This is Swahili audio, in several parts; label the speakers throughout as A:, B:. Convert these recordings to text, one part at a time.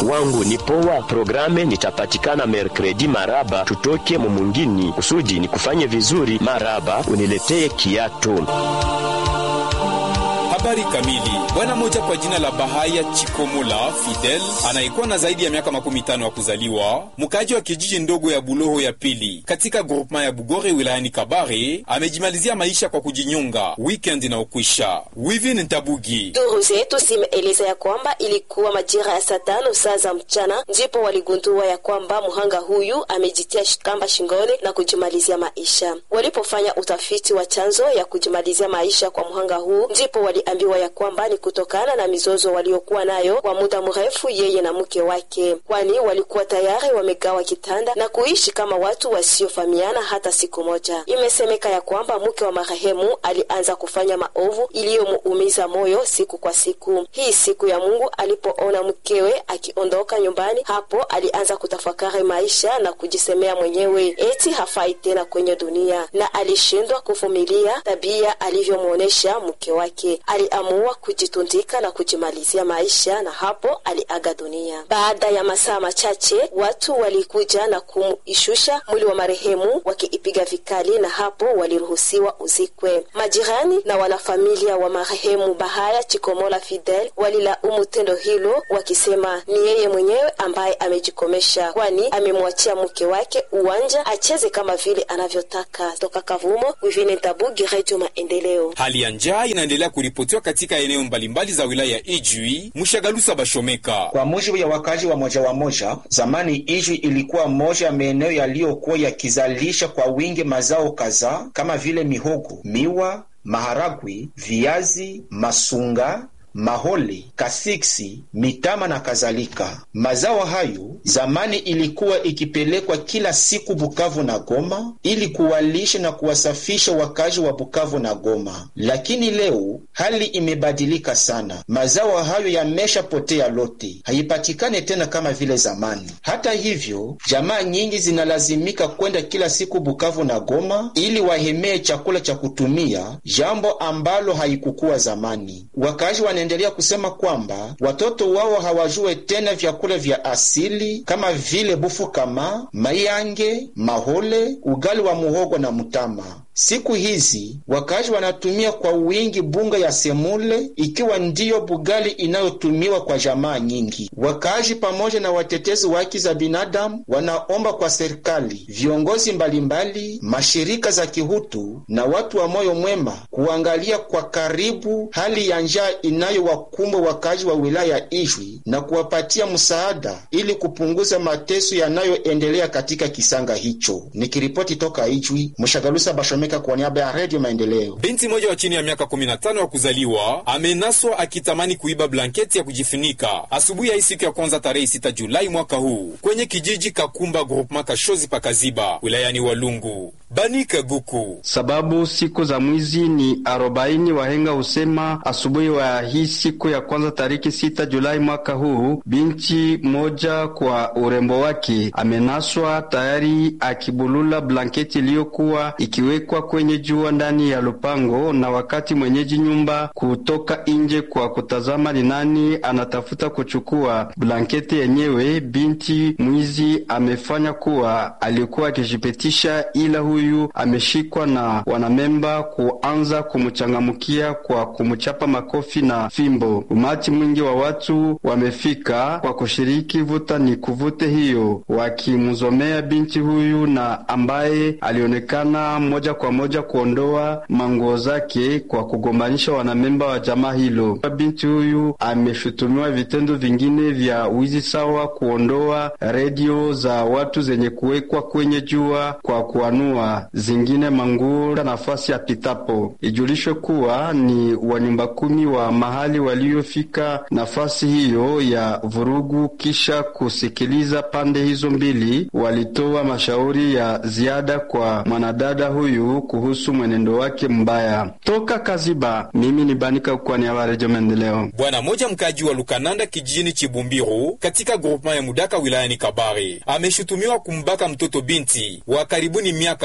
A: wangu ni poa. Programe nitapatikana merkredi maraba, tutoke mumungini kusudi ni kufanye vizuri maraba, uniletee kiatu.
B: Habari kamili. Bwana mmoja kwa jina la Bahaya Chikomola Fidel anayekuwa na zaidi ya miaka makumi tano ya kuzaliwa, mkaaji wa kijiji ndogo ya Buloho ya pili katika grupema ya Bugore wilayani Kabare, amejimalizia maisha kwa kujinyonga weekend inaokwisha. Wivin Ntabugi.
C: Duru zetu zimeeleza ya kwamba ilikuwa majira ya saa tano saa za mchana ndipo waligundua ya kwamba mhanga huyu amejitia kamba shingoni na kujimalizia maisha. Walipofanya utafiti wa chanzo ya kujimalizia maisha kwa mhanga huu, ndipo waliambiwa ya kwamba ni kutokana na mizozo waliokuwa nayo kwa muda mrefu yeye na mke wake, kwani walikuwa tayari wamegawa kitanda na kuishi kama watu wasiofahamiana hata siku moja. Imesemeka ya kwamba mke wa marehemu alianza kufanya maovu iliyomuumiza moyo siku kwa siku. Hii siku ya Mungu alipoona mkewe akiondoka nyumbani, hapo alianza kutafakari maisha na kujisemea mwenyewe eti hafai tena kwenye dunia, na alishindwa kuvumilia tabia alivyomwonyesha mke wake. Aliamua kujitundika na kujimalizia maisha, na hapo aliaga dunia. Baada ya masaa machache, watu walikuja na kumishusha mwili wa marehemu wakiipiga vikali, na hapo waliruhusiwa uzikwe. Majirani na wanafamilia wa marehemu Bahaya Chikomola Fidel walilaumu tendo hilo, wakisema ni yeye mwenyewe ambaye amejikomesha, kwani amemwachia mke wake uwanja acheze kama vile anavyotaka. Toka Kavumo, Wivine Tabugi, Radio Maendeleo.
B: Hali ya njaa inaendelea kuripotiwa katika eneo mbalimbali za wilaya ya Ijwi, Mshagalusa, Bashomeka.
D: Kwa mujibu ya wakazi wa moja wa moja, zamani Ijwi ilikuwa moja ya maeneo yaliyokuwa yakizalisha kwa wingi mazao kadhaa kama vile mihogo, miwa, maharagwe, viazi, masunga mahole, kasiksi, mitama na kadhalika. Mazao hayo zamani ilikuwa ikipelekwa kila siku Bukavu na Goma ili kuwalisha na kuwasafisha wakazi wa Bukavu na Goma, lakini leo hali imebadilika sana. Mazao hayo yameshapotea lote, haipatikane tena kama vile zamani. Hata hivyo, jamaa nyingi zinalazimika kwenda kila siku Bukavu na Goma ili wahemee chakula cha kutumia, jambo ambalo haikukuwa zamani. Wakazi endelea kusema kwamba watoto wao hawajue tena vyakula vya asili kama vile bufu kama mayange, mahole, ugali wa muhogo na mutama. Siku hizi wakazi wanatumia kwa wingi bunga ya semule, ikiwa ndiyo bugali inayotumiwa kwa jamaa nyingi. Wakazi pamoja na watetezi wa haki za binadamu wanaomba kwa serikali, viongozi mbalimbali, mashirika za kihutu na watu wa moyo mwema kuangalia kwa karibu hali ya njaa inayowakumba wakazi wa wilaya ya Ijwi na kuwapatia msaada ili kupunguza mateso yanayoendelea katika kisanga hicho. Nikiripoti toka Ijwi, Mshagalusa Bashome kwa niaba ya Radio Maendeleo.
B: Binti moja wa chini ya miaka 15 ya kuzaliwa amenaswa akitamani kuiba blanketi ya kujifunika asubuhi ya hii siku ya kwanza tarehe 6 Julai mwaka huu kwenye kijiji Kakumba Groupement Kashozi Pakaziba wilayani Walungu. Banika Guku.
E: Sababu siku za mwizi ni arobaini. Wahenga husema asubuhi wa hii siku ya kwanza tariki sita Julai mwaka huu, binti moja kwa urembo wake amenaswa tayari akibulula blanketi iliyokuwa ikiwekwa kwenye jua ndani ya lupango, na wakati mwenyeji nyumba kutoka nje kwa kutazama ni nani anatafuta kuchukua blanketi yenyewe, binti mwizi amefanya kuwa alikuwa akijipetisha, ila huyu ameshikwa na wanamemba kuanza kumchangamkia kwa kumchapa makofi na fimbo. Umati mwingi wa watu wamefika kwa kushiriki vuta ni kuvute hiyo, wakimzomea binti huyu na ambaye alionekana moja kwa moja kuondoa manguo zake kwa kugombanisha wanamemba wa jamaa hilo. Binti huyu ameshutumiwa vitendo vingine vya wizi sawa kuondoa redio za watu zenye kuwekwa kwenye jua kwa kuanua zingine manguo nafasi ya pitapo. Ijulishwe kuwa ni wanyumba kumi wa mahali waliofika nafasi hiyo ya vurugu, kisha kusikiliza pande hizo mbili, walitoa mashauri ya ziada kwa mwanadada huyu kuhusu mwenendo wake mbaya. Toka Kaziba, mimi ni Banika kwa niaba ya Redio Maendeleo.
B: Bwana moja mkaji wa Lukananda kijijini Chibumbiru katika grupema ya Mudaka wilayani Kabare ameshutumiwa kumbaka mtoto binti wa karibuni miaka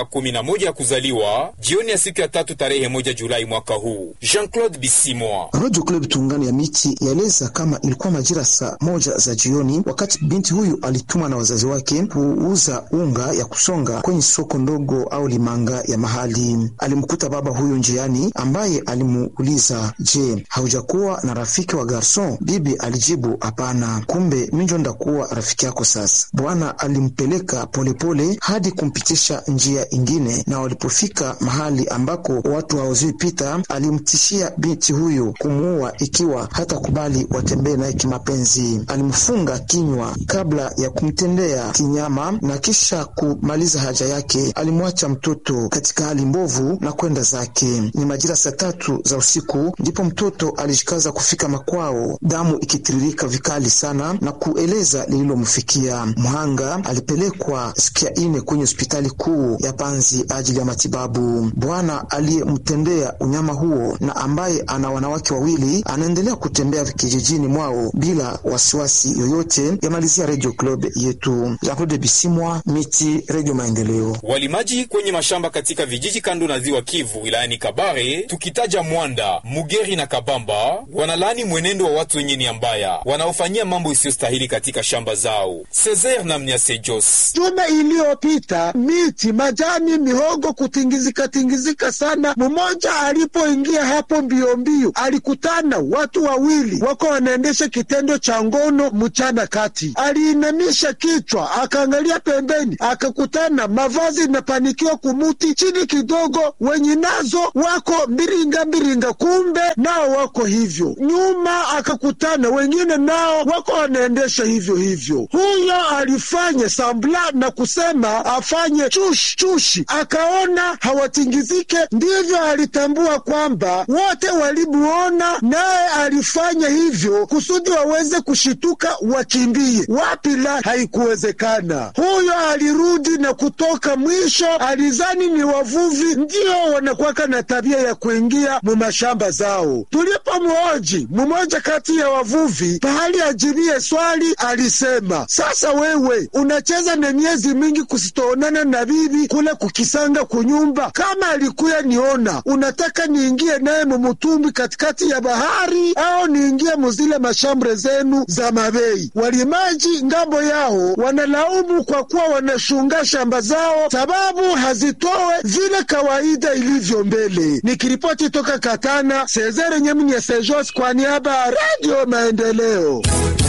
B: kumi na moja ya kuzaliwa jioni ya siku ya tatu tarehe moja Julai mwaka huu. Jean-Claude Bisimwa.
F: Radio Club Tungani ya Miti yaeleza kama ilikuwa majira saa moja za jioni, wakati binti huyu alitumwa na wazazi wake kuuza unga ya kusonga kwenye soko ndogo au limanga ya mahali. Alimkuta baba huyu njiani, ambaye alimuuliza, je, haujakuwa na rafiki wa garson? Bibi alijibu hapana. Kumbe minjo ndakuwa rafiki yako sasa. Bwana alimpeleka polepole hadi kumpitisha njia ingine, na walipofika mahali ambako watu hawazui pita, alimtishia binti huyu kumuua ikiwa hata kubali watembee naye kimapenzi. Alimfunga kinywa kabla ya kumtendea kinyama, na kisha kumaliza haja yake alimwacha mtoto katika hali mbovu na kwenda zake. Ni majira saa tatu za usiku ndipo mtoto alijikaza kufika makwao, damu ikitiririka vikali sana na kueleza lililomfikia. Mhanga alipelekwa siku ya ine kwenye hospitali kuu ya Panzi ajili ya matibabu. Bwana aliyemtendea unyama huo na ambaye ana wanawake wawili anaendelea kutembea kijijini mwao bila wasiwasi yoyote. Yamalizia Radio Club yetu. Jean-Claude Bisimwa, Miti, Radio Maendeleo.
B: Walimaji kwenye mashamba katika vijiji kando na ziwa Kivu wilayani Kabare, tukitaja Mwanda, Mugeri na Kabamba, wanalaani mwenendo wa watu wenye nia mbaya wanaofanyia mambo isiyostahili katika shamba zao. Cesar na Mnyase Jos.
G: Juma iliyopita miti, majani, mihogo kutingizika tingizika sana. Mmoja alipoingia hapo mbio mbio, alikutana watu wawili wako wanaendesha kitendo cha ngono mchana kati. Aliinamisha kichwa akaangalia pembeni, akakutana mavazi inapanikiwa kumuti chini kidogo, wenye nazo wako mbiringa mbiringa, kumbe nao wako hivyo. Nyuma akakutana wengine nao wako wanaendesha hivyo hivyo. Huyo alifanya sambla na kusema afanye chushi chushi, akaona hawatingizike, ndivyo alitambua kwamba wote walimuona, naye alifanya hivyo kusudi waweze kushituka wakimbie. Wapi la, haikuwezekana. Huyo alirudi na kutoka mwisho, alizani ni wavuvi ndio wanakwaka na tabia ya kuingia mu mashamba zao. Tulipomhoji mmoja kati ya wavuvi pahali ajibie swali, alisema sasa, wewe unacheza na miezi mingi kusitoonana na bibi kule kukisanga kunyumba. Kama alikuya niona, unataka niingie naye mumutumbi katikati ya bahari au niingie muzile mashambre zenu za mabei? Walimaji ngambo yao wanalaumu kwa kuwa wanashunga shamba zao sababu hazitowe vile kawaida ilivyo mbele. Nikiripoti toka Katana, Sezere Nyemnya Sejos kwa niaba ya Radio Maendeleo.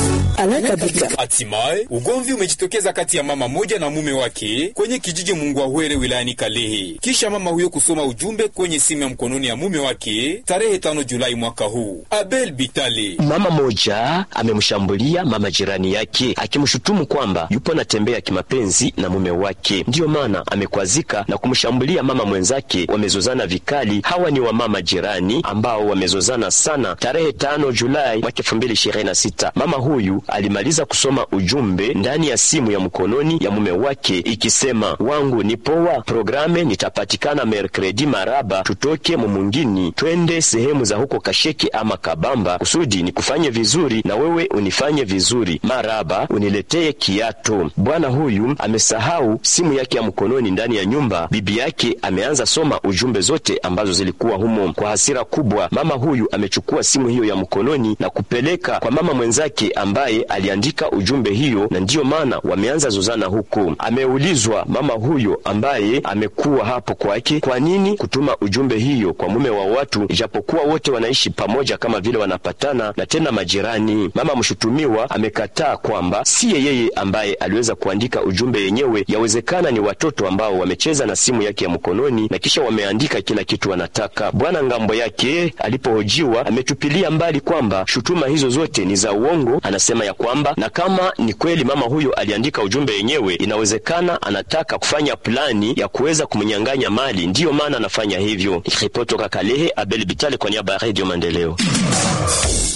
B: Hatimaye ugomvi umejitokeza kati ya mama moja na mume wake kwenye kijiji Mungwahwere wilayani Kalehe, kisha mama huyo kusoma ujumbe kwenye simu ya mkononi ya mume wake tarehe tano Julai mwaka huu. Abel Bitale,
A: mama moja amemshambulia mama jirani yake akimshutumu kwamba yupo natembea kimapenzi na mume wake, ndiyo maana amekwazika na kumshambulia mama mwenzake. Wamezozana vikali. Hawa ni wamama jirani ambao wamezozana sana. Tarehe tano Julai mwaka elfu mbili ishirini na sita mama huyu alimaliza kusoma ujumbe ndani ya simu ya mkononi ya mume wake ikisema, wangu ni poa, programe nitapatikana merkredi maraba, tutoke mumungini twende sehemu za huko Kasheke ama Kabamba kusudi nikufanye vizuri na wewe unifanye vizuri, maraba uniletee kiato. Bwana huyu amesahau simu yake ya mkononi ndani ya nyumba. Bibi yake ameanza soma ujumbe zote ambazo zilikuwa humo. Kwa hasira kubwa, mama huyu amechukua simu hiyo ya mkononi na kupeleka kwa mama mwenzake ambaye aliandika ujumbe hiyo, na ndiyo maana wameanza zozana huko. Ameulizwa mama huyo ambaye amekuwa hapo kwake, kwa nini kutuma ujumbe hiyo kwa mume wa watu, ijapokuwa wote wanaishi pamoja kama vile wanapatana na tena majirani. Mama mshutumiwa amekataa kwamba siye yeye ambaye aliweza kuandika ujumbe yenyewe, yawezekana ni watoto ambao wamecheza na simu yake ya mkononi na kisha wameandika kila kitu wanataka. Bwana ngambo yake alipohojiwa ametupilia mbali kwamba shutuma hizo zote ni za uongo. Anasema ya kwamba na kama ni kweli mama huyo aliandika ujumbe yenyewe, inawezekana anataka kufanya plani ya kuweza kumnyang'anya mali, ndiyo maana anafanya hivyo. Ripoti toka Kalehe, Abel Bitale kwa niaba ya Radio Maendeleo.